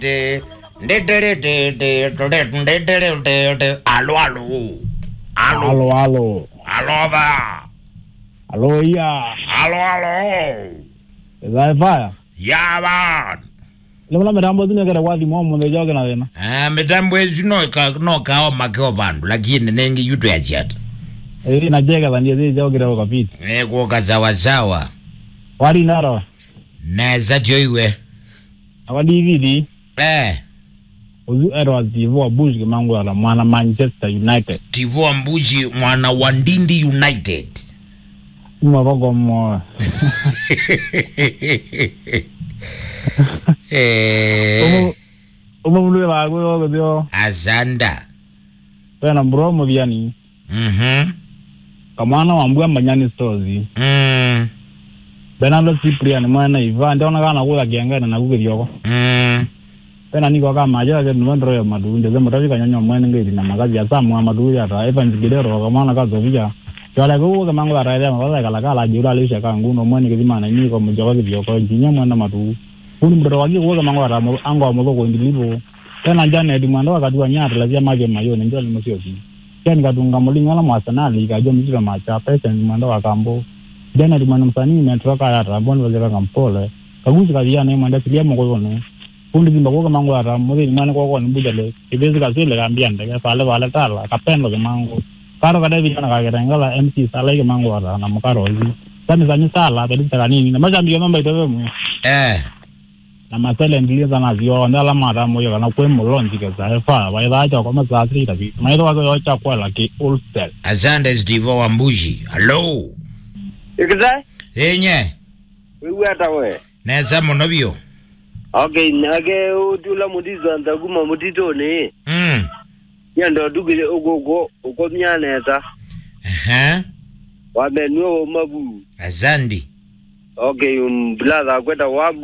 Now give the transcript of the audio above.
Aló, aló. Aló, Aló, aló. aló, ba. Aló, ya. Aló, aló. Eza faya. Ya ba. Lemla mitambo zine kere kwa thimo mundu joke na thina. Ah, mitambo ezi no ka no kawa makeo bandu lakini nengi yutu ya chata. Ezi na jeke thani ezi joke kwa kapiti. Eko kazawa sawa. Wari naro. Neza joiwe. Awa DVD. Eh, Uzu ero zivu wa Bush kimangu ala mwana Manchester United. Tivo Ambuji mwana wa Ndindi United. Uma koko mo. eh, Uma mulu ba ko ko dio. Azanda. Pena bro mo biani. Mhm. Kamwana wa mbwa manyani stores. Mm. Bernardo Cyprian mwana Ivan ndona kana kula kiangana na kukiryoko. Mm. pena niko kama aja ke nwendro ya madu nje zemo tavi kanyanya mwene ngiri na magazi ya samu madu ya ta evan zigidero kama na kazo vija Yola ko ko mango ara ya mabala kala kala jura lisha ka nguno mwene ke dimana ni ko mjoka ke byoko njinya mwana madu kuni mbro wagi ko ko mango ara mo ango mo ko ndilibo tena jana edi mwanda wakati wa nyata la zia maje mayo ne njoli mosio ki ken kadunga mulinga la mwasanali ka jo mjira macha pesa ni mwanda wa kambo jana di mwana msanii metroka ya rabon wazeka kampole kaguzi kadia ne mwanda silia mo ko ne kundi zimba kuka mangu ata muthi mwana kwa kwa nibujale ibezi kasile kambia ndege sale wale tala kapendo ke mangu karo kada vijana kagerengala MC sale ke mangu ata na mukaro hizi sani sanyi sala tadi taka nini na macha mbiyo mamba itowe mu Eh. na masele ndilia sana zio ndala mata moyo kana kwe mulonji ke sa efa wa ida acha kwa masa asiri tabi maido wako yocha kwa la ki ulster Azanda is Tivo Ambuji. Hello. Ikizai? Enye. Wewe hata we. Neza monobio. Okay, nage utula mutizo antaguma mutito ni. Mm. Yando dugile ogogo uko myaneta. Aha. Wamenwe mabu. Azandi. Okay, um brother kwenda wabu